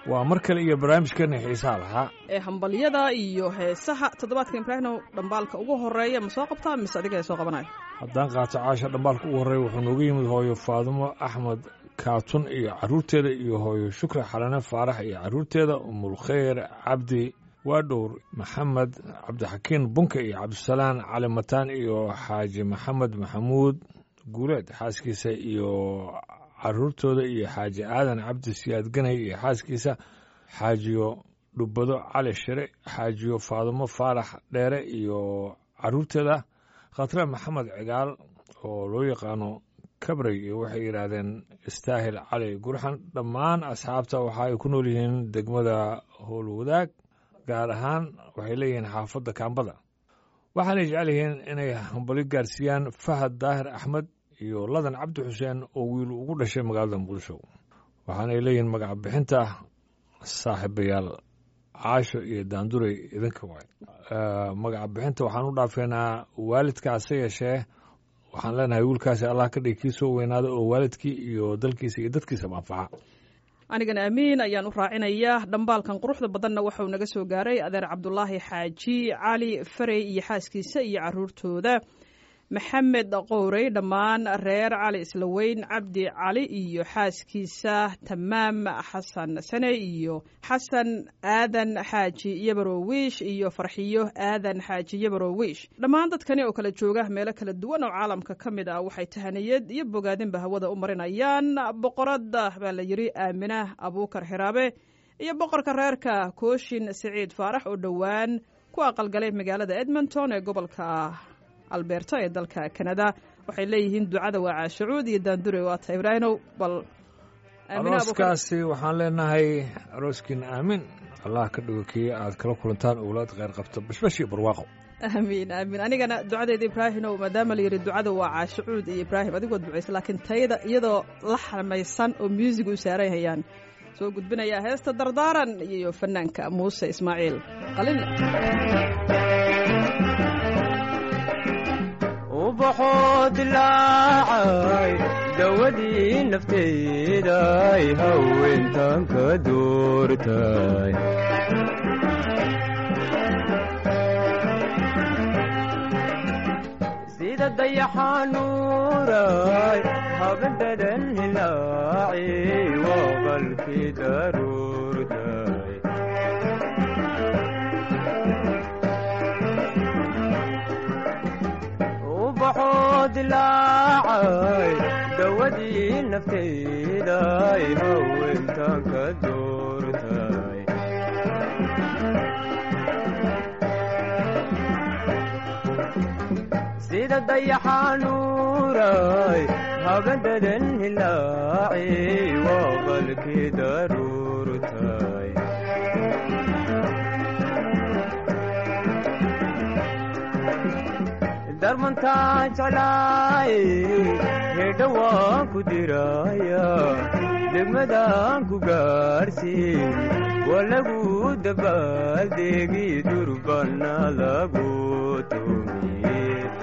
waa mar kale iyo barnaamijkeena xiisaha lahaa ee hambalyada iyo heesaha toddobaadka ibraahinow dhambaalka ugu horeeya ma soo qabtaa mise adiga ee soo qabanayo haddaan qaato caasha dhambaalka ugu horreeya wuxuu nooga yimid hooyo faadumo axmed kaatun iyo carruurteeda iyo hooyo shukri xalane faarax iyo carruurteeda umulkhayr cabdi waadhowr maxamed cabdixakiin bunka iyo cabdisalaan cali mataan iyo xaaji maxamed maxamuud guuleed xaaskiisa iyo caruurtooda iyo xaaji aadan cabdi siyaad ganay iyo xaaskiisa xaajiyo dhubbado cali shire xaajiyo faadumo faarax dheere iyo caruurteeda khatre maxamed cigaal oo loo yaqaano kabrey iyo waxay yidhaahdeen istaahil cali gurxan dhammaan asxaabta waxa ay ku nool yihiin degmada howlwadaag gaar ahaan waxay leeyihiin xaafadda kaambada waxaanay jecel yihiin inay hambali gaarsiiyaan fahad daahir axmed iyo ladan cabdi xuseen oo wiil ugu dhashay magaalada muqdisho waxaanay leeyihiin magaca bixinta saaxiibayaal caasho iyo daandurey idinka waay magaca bixinta waxaan u dhaafeynaa waalidka hase yeeshee waxaan leenahay wiilkaasi allah ka dhig kii soo weynaada oo waalidkii iyo dalkiisa iyo dadkiisaba anfaxa anigana amiin ayaan u raacinayaa dhambaalkan quruxda badanna waxauu naga soo gaaray adeer cabdulaahi xaaji cali farey iyo xaaskiisa iyo caruurtooda maxamed qowrey dhammaan reer cali islaweyn cabdi cali iyo xaaskiisa tamaam xasan sane iyo xasan aadan xaaji yabarowiish iyo farxiyo aadan xaaji yabarowiish dhammaan dadkani oo kala jooga meelo kala duwan oo caalamka ka mid ah waxay tahaniyad iyo bogaadinba hawada u marinayaan boqorada baa la yidhi aamina abuukar xiraabe iyo boqorka reerka kooshin siciid faarax oo dhowaan ku aqalgalay magaalada edmonton ee gobolka alberta ee dalka kanada waxay leeyihiin ducada waa caashacuud iyo daandure waata ibraahinow bal arooskaasi waxaan leenahay arooskiina aamin allah ka dhigo kii aad kala kulantaan owlaad kheyr qabto bashbash iyo barwaaqo aamiin aamiin anigana ducadeeda ibraahinow maadaama la yidhi ducada waa caashacuud iyo ibraahim adigoo ducaysa laakiin tayada iyadoo la xamaysan oo muusig u saaran hayaan soo gudbinayaa heesta dardaaran iyo fanaanka muuse ismaaciil qalile ubaxoo dilaacay dawadii nafteeday haweentan ka doortay sida dayaxanuuray habendhadan hilaaci waa qalkii daruurtay ubaxoo dilaacay dawadii nafteeday haweentan ka doortay sida dayaxanuuray habendhadan hilaaci waa qalkii daruurtay darmantaa jeclaay hedha waan ku diraya degmadaan ku gaarhsiin waa lagu dabaaldeegi durbana lagu tumiye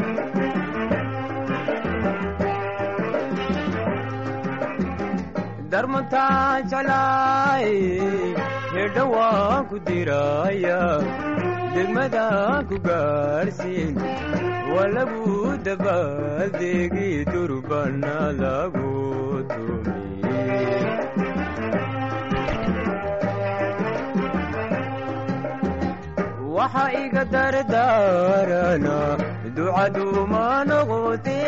darmantaa jeclaay hedha waan ku diraya degmadaan ku gaarhsiin waa lagu dabaaldeegi durbana lagu tumiye waxa iga dardaarana ducaduuma noqote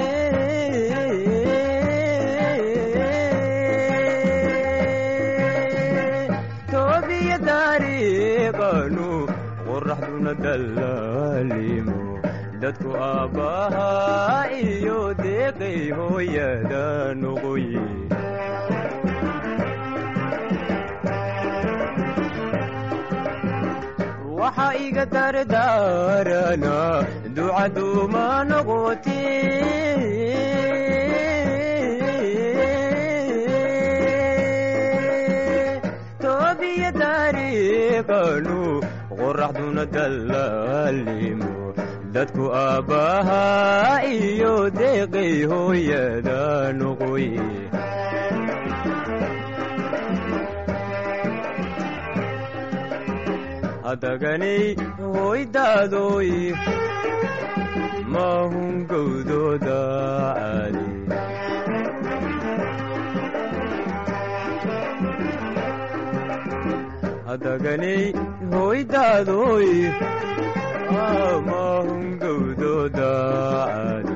toobiya dariiqanu qoraxduna dallaalimo dadku aabbahaa iyo deeqay hooyada noqoye waxa iga dardaarana ducaduuma noqote toobiya dariiqanu qoraxduna dallaalimo dadku aabbahaa iyo deeqay hooyada noqoye adaganay hoydaadoy maahun gowdooda caadi adaganay hoydaadoy maahun gowdooda caadi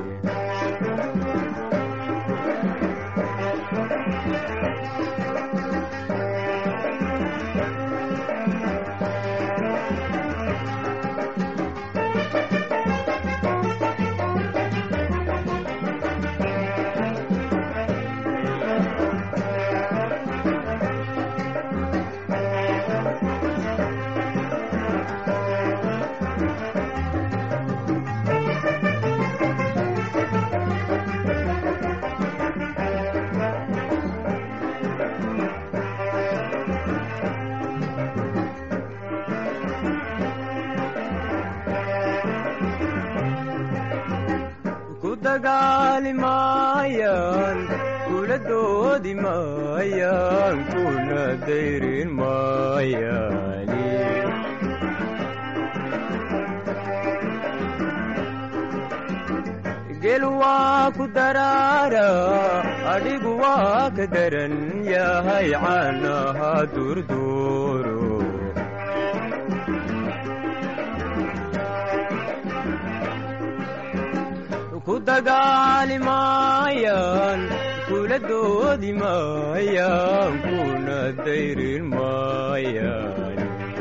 ku dagaali maayaan kula doodi maayaan kuna dayrin maayaani gel waa ku daraara adhigu waa ka daran yahay caanaha durduuro ku dagaali maayaan kula doodi maayaan kuna dayrin maayaan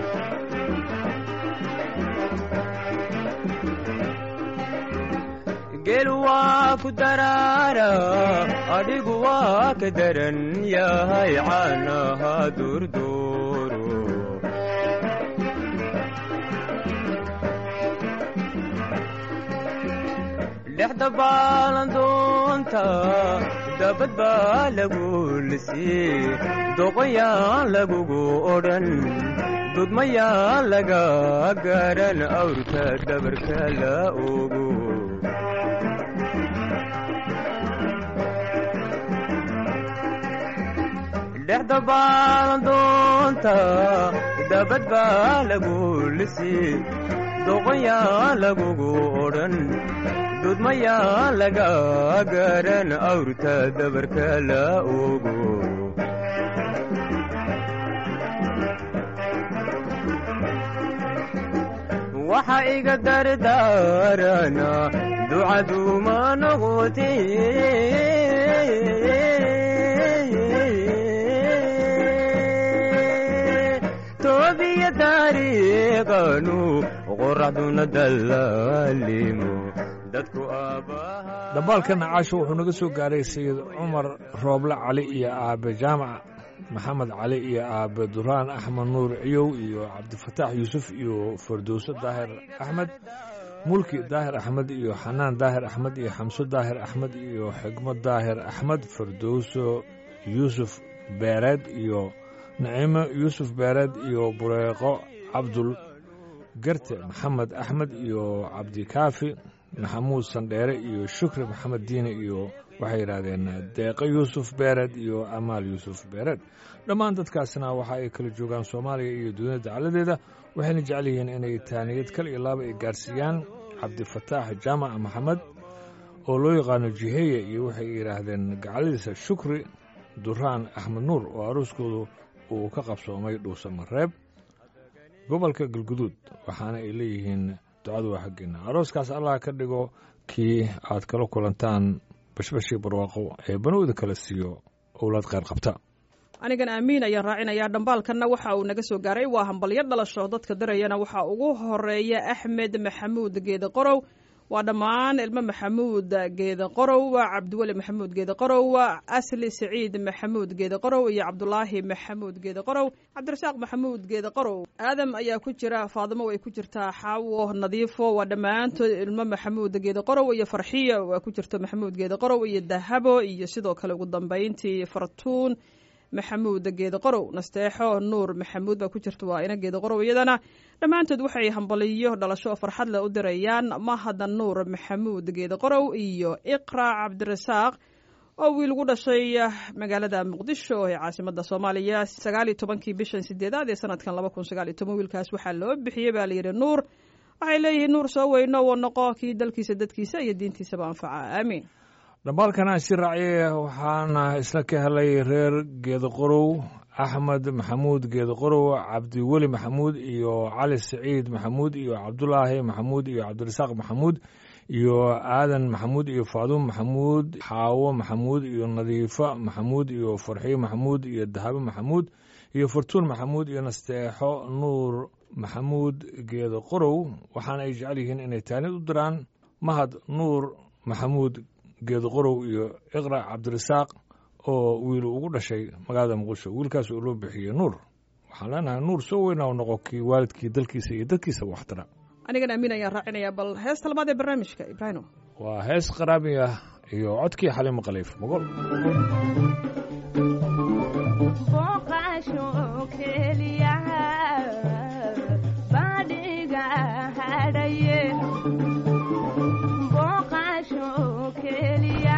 gel waa ku daraara adhigu waa ka daran yahay caanaha durduuro dhexda baalandoonta dabad baa lagu lisii doqoyaan lagugu odhan dudmayaan laga garan awrka dabarka la ogo dhexda baalandoonta dabad baa lagu lisii doqoyaan lagugu odhan dudmayaan laga garan awrta dabarka la ogo waxa iga dardaarana ducaduma noqote toobiya taariiqanu qoraxduna dallaalimo dadku aabbaha dhambaalkana caasho wuxuu naga soo gaaray sayid cumar rooble cali iyo aabe jaamac maxamed cali iyo aabe duraan axmed nuur ciyow iyo cabdifataax yuusuf iyo fardowso daahir axmed mulki daahir axmed iyo xanaan daahir axmed iyo xamso daahir axmed iyo xigmo daahir axmed fardowso yuusuf beereed iyo naciimo yuusuf beereed iyo bureeqo cabdul garte maxamed axmed iyo cabdikaafi maxamuud sandheere iyo shukri maxamed diine iyo waxay yidhaahdeen deeqo yuusuf beereed iyo amaal yuusuf beereed dhammaan dadkaasna waxa ay kala joogaan soomaaliya iyo dunida dacaladeeda waxayna jecel yihiin inay taaniyad kal iyo laaba ay gaarsiiyaan cabdifataax jaamac maxamed oo loo yaqaano jiheeye iyo waxay yidhaahdeen gacaladiisa shukri duraan axmed nuur oo aruuskoodu uu ka qabsoomay dhuusamareeb gobolka galguduud waxaana ay leeyihiin ducadu waa xaggeena arooskaas allah ka dhigo kii aad kala kulantaan bashbashii barwaaqo ee banowda kala siiyo owlaad kheyr qabta anigan aamiin ayaan raacinayaa dhambaalkanna waxa uu naga soo gaaray waa hambalyo dhalasho dadka dirayana waxaa ugu horeeya axmed maxamuud geede qorow waa dhammaan ilmo maxamuud geede qorow cabdiweli maxamuud geede qorow asli saciid maxamuud geede qorow iyo cabdulaahi maxamuud geede qorow cabdirasaaq maxamuud geede qorow aadam ayaa ku jira faadimo way ku jirtaa xaawo nadiifo waa dhammaantood ilmo maxamuud geede qorow iyo farxiyo waa ku jirta maxamuud geede qorow iyo dahabo iyo sidoo kale ugu dambeyntii fartuun maxamuud geede qorow nasteexo nuur maxamuud baa ku jirta waa ina geede qorow iyadana dhammaantood waxay hambaliyo dhalasho oo farxad leh u dirayaan mahada nuur maxamuud geede qorow iyo iqra cabdirasaaq oo wiil ugu dhashay magaalada muqdisho ee caasimada soomaaliya sagaal iyo tobankii bishan sideedaad ee sanadkan laba kun sagaal iyo toban wiilkaas waxaa loo bixiyey baa layidhi nuur waxay leeyihiin nuur soo weyno wo noqo kii dalkiisa dadkiisa iyo diintiisaba anfaca aamiin dhambaalkana si raacye waxaana isla ka helay reer geedaqorow axmed maxamuud geedaqorow cabdiweli maxamuud iyo cali saciid maxamuud iyo cabdulaahi maxamuud iyo cabdirasaaq maxamuud iyo aadan maxamuud iyo faadumo maxamuud xaawo maxamuud iyo nadiifo maxamuud iyo farxiyo maxamuud iyo dahabo maxamuud iyo fartuun maxamuud iyo nasteexo nuur maxamuud geedo qorow waxaana ay jecel yihiin inay taanid u diraan mahad nuur maxamuud geedo qorow iyo iqra cabdirasaaq oo wiil ugu dhashay magaalada muqdisho wiilkaas oo loo bixiyey nuur waxaan leenahay nuur soo weyna u noqo kii waalidkii dalkiisa iyo dadkiisa waxtara anigan amiin ayaan raacinayaa bal heesta labaad ee barnaamijka ibraahimo waa hees qaraami ah iyo codkii xaliimo khaliif mogol booqasho keliya badhiga hadhaye booqasho keliya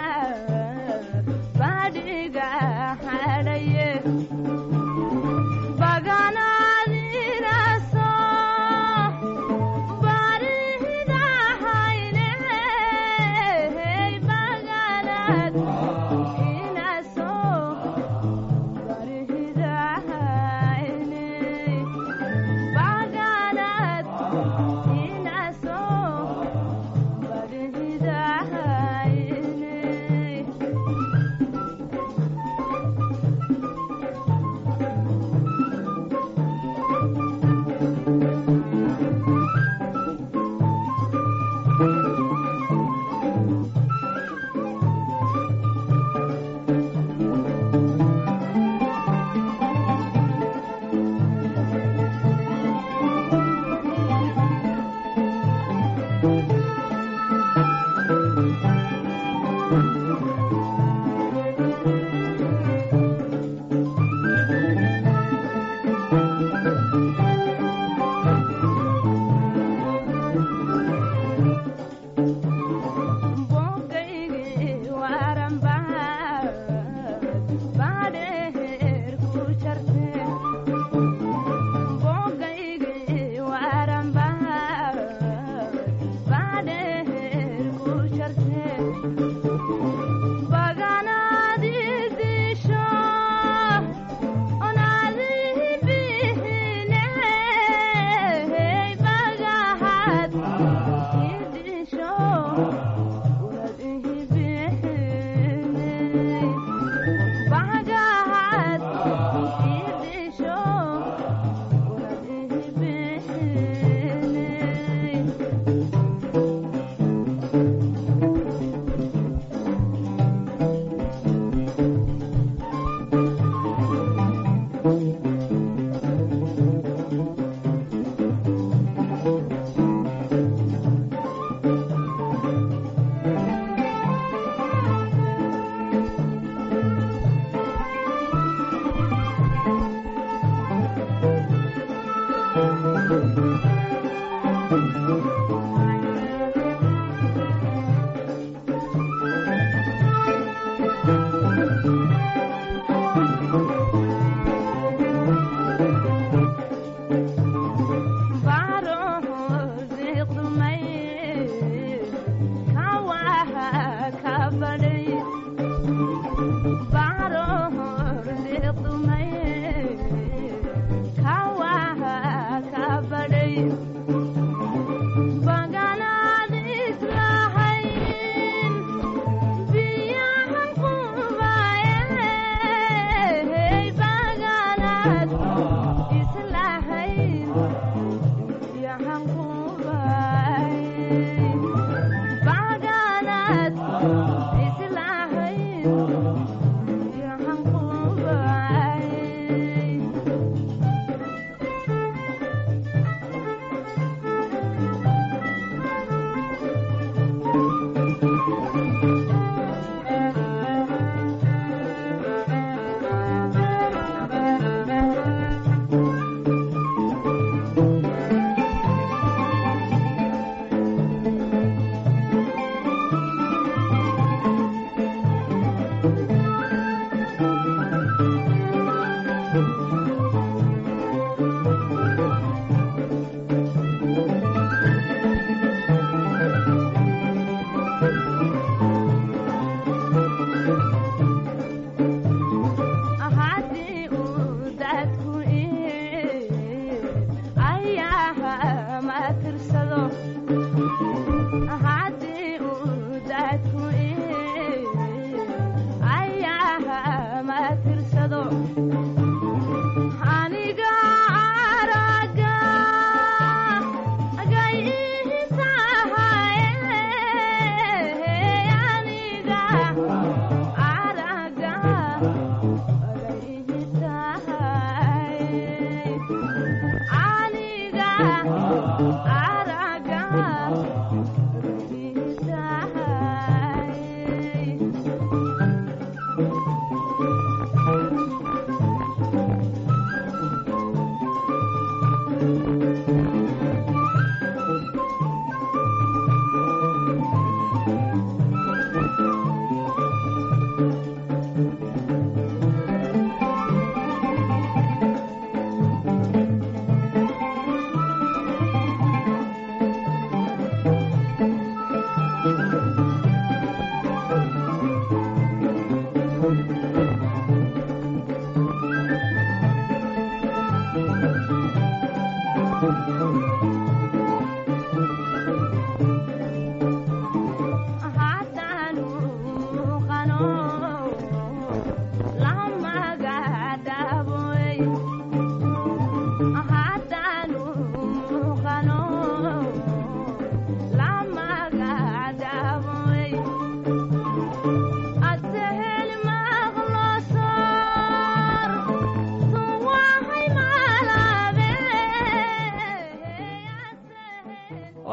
badhiga hadhaye baganaadinaso baridahayne baganad inaso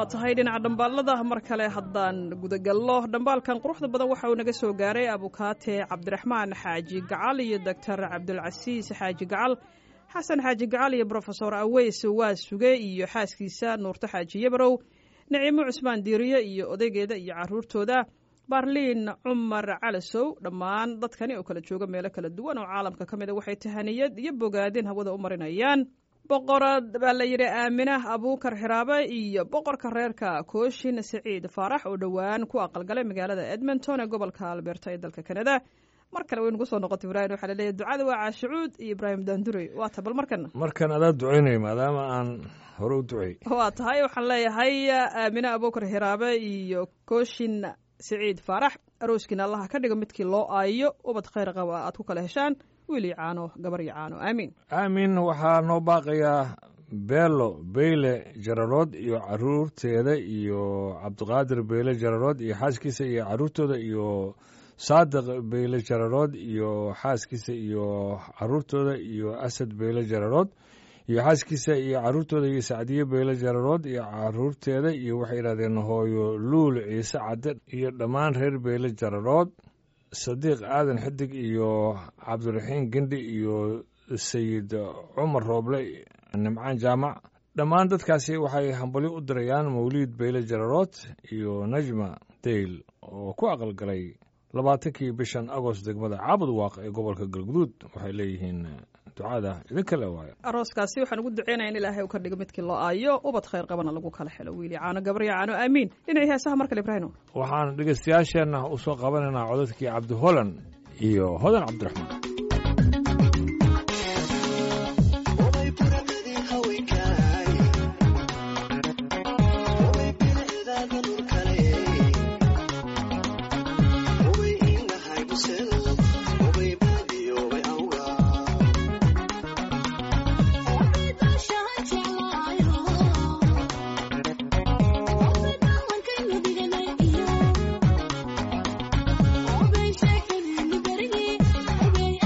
waa tahay dhinaca dhambaalada mar kale haddaan gudagallo dhambaalkan quruxda badan waxa uu naga soo gaaray abukaate cabdiraxmaan xaaji gacal iyo doctor cabdulcasiis xaaji gacal xasan xaaji gacal iyo brofesor aweys waa suge iyo xaaskiisa nuurto xaaji yabarow naciimo cusmaan diiriye iyo odaygeeda iyo caruurtooda baarliin cumar calasow dhammaan dadkani oo kala jooga meelo kala duwan oo caalamka ka mida waxay tahaniyad iyo bogaadin hawada u marinayaan boqorad baa la yidhi aaminah abuukar xiraabe iyo boqorka reerka kooshin siciid faarax oo dhowaan ku aqalgalay magaalada edmonton ee gobolka alberta ee dalka kanada mar kale way nagu soo noqotay ibrahim waxaa laleeyahy ducada waa caashicuud iyo ibraahim daandurey waa ta bal markana markan adaa ducaynaya maadaama aan hore u ducey waa tahay waxaan leeyahay aamine abuukar xiraabe iyo kooshin siciid faarax arooskiina allaha ka dhigo midkii loo aayo ubad khayr qaba aad ku kala heshaan wiil iyo caano gabar iyo caano aamiin aamin waxaa noo baaqayaa beelo beyle jararood iyo caruurteeda iyo cabdiqaadir beyle jararood iyo xaaskiisa iyo caruurtooda iyo saadiq beyle jararood iyo xaaskiisa iyo caruurtooda iyo asad beyle jararood iyo xaaskiisa iyo caruurtooda iyo sacdiye beyle jararood iyo caruurteeda iyo waxay yidhahdeen hooyo luul ciise cadde iyo dhammaan reer beyle jararood sadiiq aadan xidig iyo cabdiraxiin gendhi iyo sayid cumar rooble nimcaan jaamac dhammaan dadkaasi waxay hambalyo u dirayaan mawliid beyle jararood iyo najma deyl oo ku aqalgalay labaatankii bishan agost degmada caabud waaq ee gobolka galguduud waxay leeyihiin ducada idinka le waayo arooskaasi waxaan ugu duceynaya in ilaahay uu ka dhigo midkii loo aayo ubad khayr qabana lagu kala helo wiil iyo caano gabar iyo caano aamiin dhinacii heesaha mar kale ibraahim waxaan dhegeystayaasheenna u soo qabanaynaa codadkii cabdi holan iyo hodan cabdiraxmaan Thank you.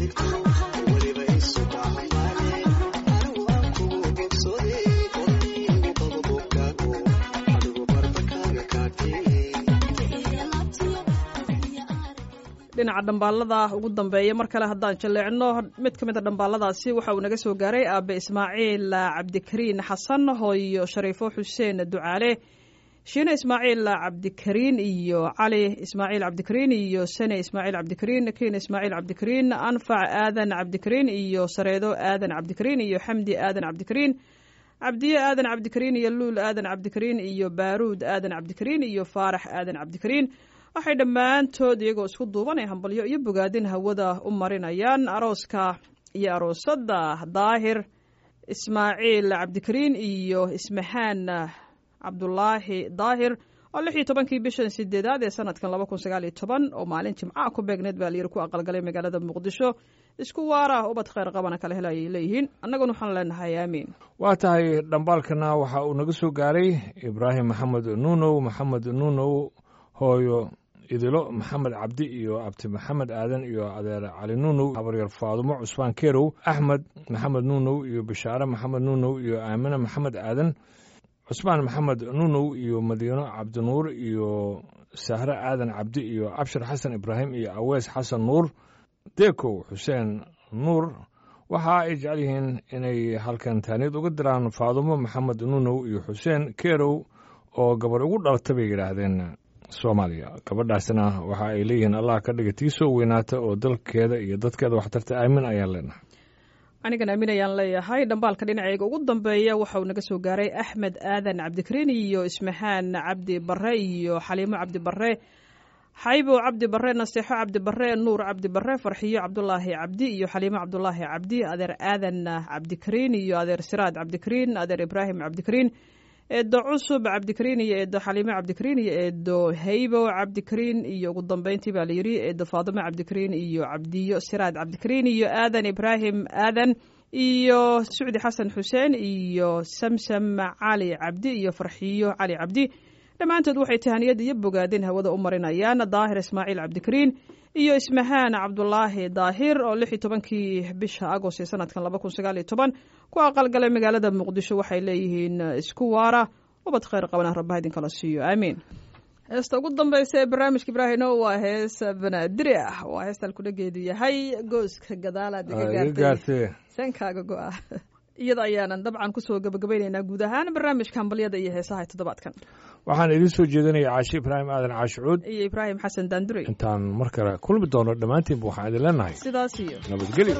dhinaca dhambaalada ugu dambeeya mar kale haddaan jalleecno mid ka mid a dhambaaladaasi waxa uu naga soo gaaray aabe ismaaciil cabdikariin xasan hooyo shariifo xuseen ducaale shiine ismaaciil cabdikariin iyo cali ismaaciil cabdikariin iyo sane ismaaciil cabdikariin kiin ismaaciil cabdikariin anfac aadan cabdikariin iyo sareedo aadan cabdikariin iyo xamdi aadan cabdikariin cabdiye aadan cabdikariin iyo luul aadan cabdikariin iyo baaruud aadan cabdikariin iyo faarax aadan cabdikariin waxay dhammaantood iyagoo isku duubanay hambalyo iyo bogaadin hawada u marinayaan arooska iyo aroosadda daahir ismaaciil cabdikariin iyo ismahaan cabdulaahi daahir oo lix iyo tobankii bishan sideedaad ee sanadkan laba kun sagaal iyo toban oo maalin jimcaha ku beegneed baa layiri ku aqalgalay magaalada muqdisho isku waara ubad khayr qabana kala hela ayay leeyihiin annaguna waxaan leenahay aamiin waa tahay dhambaalkana waxa uu naga soo gaaray ibraahim maxamed nuunow maxamed nuunow hooyo idilo maxamed cabdi iyo abti maxamed aadan iyo adeer cali nuunow habaryar faadumo cusmaan kerow axmed maxamed nuunow iyo bishaare maxamed nuunow iyo aamine maxamed aadan cusmaan maxamed nuunow iyo madiino cabdinuur iyo sahre aadan cabdi iyo abshir xasan ibraahim iyo aweys xasan nuur deekow xuseen nuur waxa ay jecel yihiin inay halkan taaniyad uga diraan faadumo maxamed nuunow iyo xuseen kerow oo gabar ugu dhalata bay yidhaahdeen soomaaliya gabadhaasna waxa ay leeyihiin allah ka dhiga tii soo weynaata oo dalkeeda iyo dadkeeda waxtarta aamin ayaan leenahay anigan aamin ayaan leeyahay dhambaalka dhinaceyga ugu dambeeya waxa uu naga soo gaaray axmed aadan cabdikariin iyo ismahaan cabdi bare iyo xaliimo cabdi bare xaybo cabdi bare naseexo cabdi bare nuur cabdi bare farxiyo cabdulaahi cabdi iyo xaliimo cabdulaahi cabdi adeer aadan cabdikariin iyo adeer siraad cabdikariin adeer ibraahim cabdikariin eedo cusub cabdikariin iyo eedo xaliimo cabdikariin iyo eedo haybo cabdikariin iyo ugu dambeyntii baa layidhi eedo faadimo cabdikariin iyo cabdiyo siraad cabdikariin iyo aadan ibraahim aadan iyo sucdi xasan xuseen iyo samsam cali cabdi iyo farxiyo cali cabdi dhammaantood waxay tahaniyad iyo bogaadin hawada u marinayaan daahir ismaaciil cabdikariin iyo ismahaan cabdulaahi daahir oo lix iyo tobankii bisha agost ee sanadkan laba kun sagaal iyo toban ku aqalgalay magaalada muqdisho waxay leeyihiin isku waara ubad khayr qabana rabbaha idinkala siiyo aamiin heesta ugu dambeysa ee barnaamijka ibraahino waa hees banaadiri ah waa heestaan kudhageedu yahay gooska gadaalaad iga gaartay sankaaga go-a iyada ayaanan dabcan kusoo gabagabaynaynaa guud ahaan barnaamijka hambalyada iyo heesaha toddobaadkan waxaan idiin soo jeedinaya caashi ibraahim aadan caashicuud iyo ibraahim xasan daandure intaan mar kale kulmi doono dhammaantiinba waxaan idin leenahay sidaas iyo nabadgelyo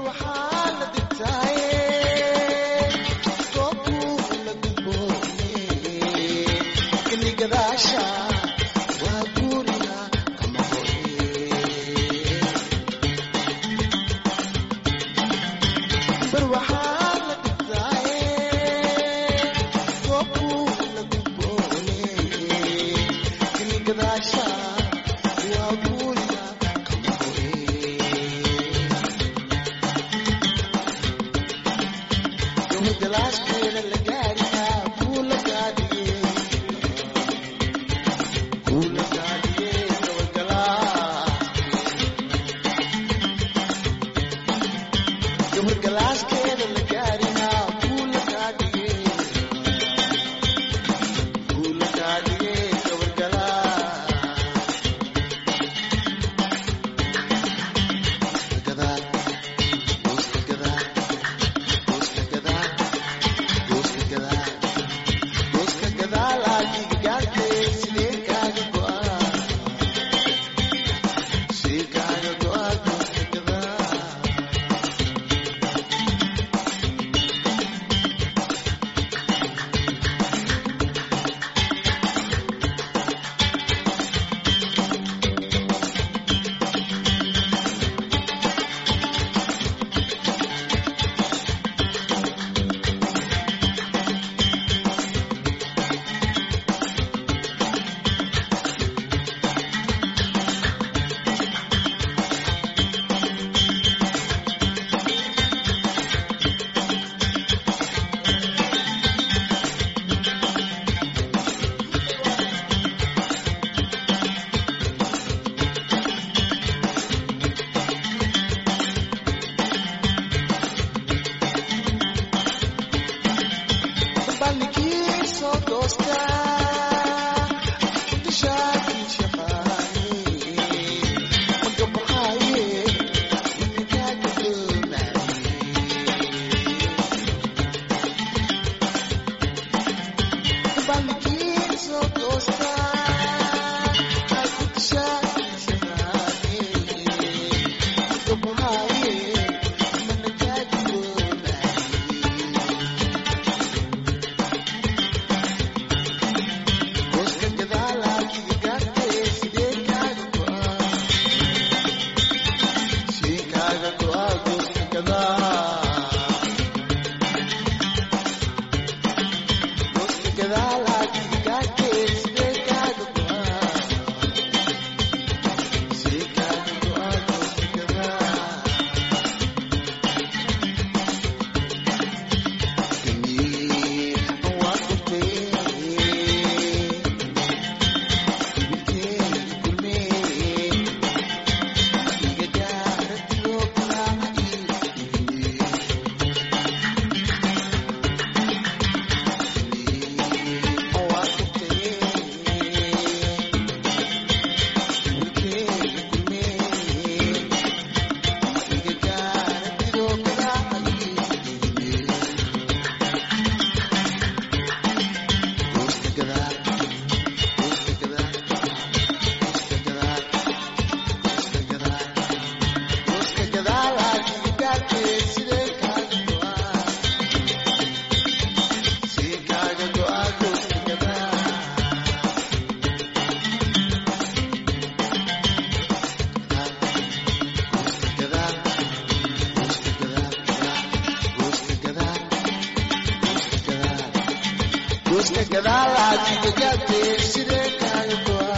gadaalaad igagaabtee sidee kaaga go'a